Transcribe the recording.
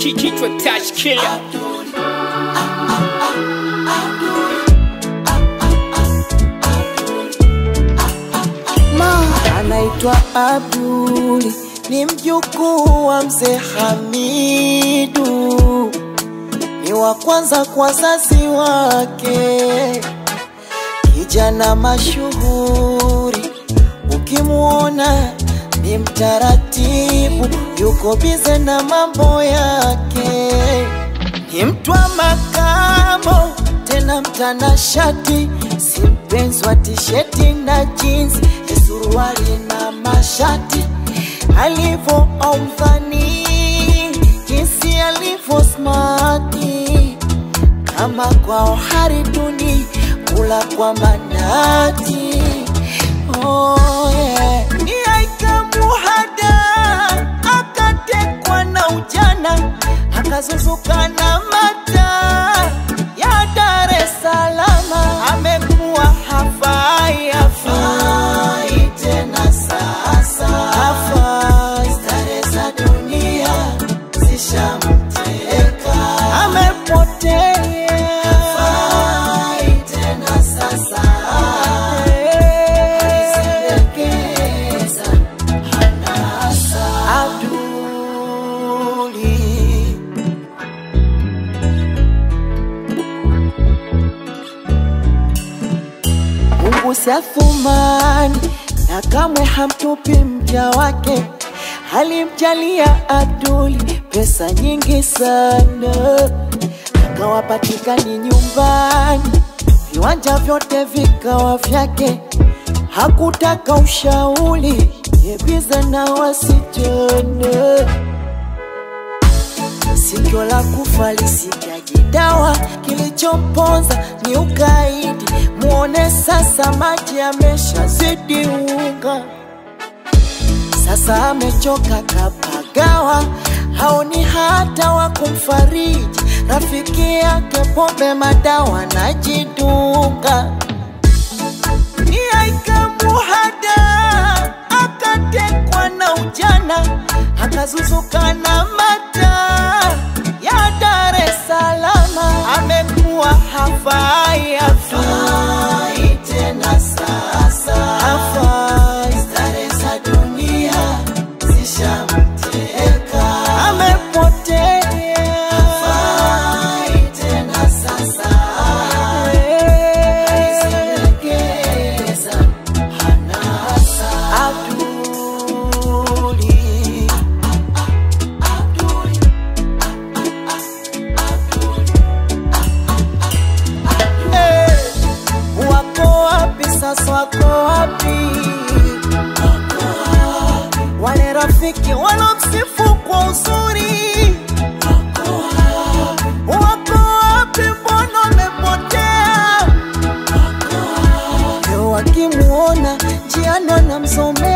kichwa touch killer anaitwa Abduli, ni mjukuu wa mzee Hamidu, ni wa kwanza kwa wazazi wake, kijana mashuhuri, ukimwona ni mtaratibu, yuko bize na mambo yake, ni mtu wa makamo tena mtanashati, si mpenzi wa tisheti na jeans, ni suruali na mashati, alivyo aumdhani jinsi alivyo smati, kama kwao hariduni kula kwa manati. Oh, yeah. Ni aika muhada akatekwa na ujana akazuzuka na mata ya Dar es Salaam, amekuwa hafai hafai tena sasa, hafai stare za dunia zishamteka, amepotea hafai tena sasa, alizendekeza hanasa Abduli Mungu si athumani na kamwe hamtupi mja wake. Alimjalia Abduli pesa nyingi sana, akawapatikani nyumbani, viwanja vyote vikawa vyake. Hakutaka ushauri, yebize na wasichana sikio la kufa lisikiaje dawa, kilichomponza ni ukaidi. Muone sasa, maji ameshazidi unga, sasa amechoka kapagawa, haoni hata wa kumfariji. Rafiki yake pombe, madawa najidunga ni aika muhada akatekwa na ujana akazuzuka na mata ya Dar es Salaam, amekuwa hafai hafai tena sasa, hafai stare za dunia zishamteka, amepotea hafai tena sasa, alizendekeza hanasa Abduli Eh, wako wapi sasa, wako wapi wale rafiki walomsifu kwa uzuri? Wako wapi, mbona wamepotea? Leo wakimuona njiani wanamsomea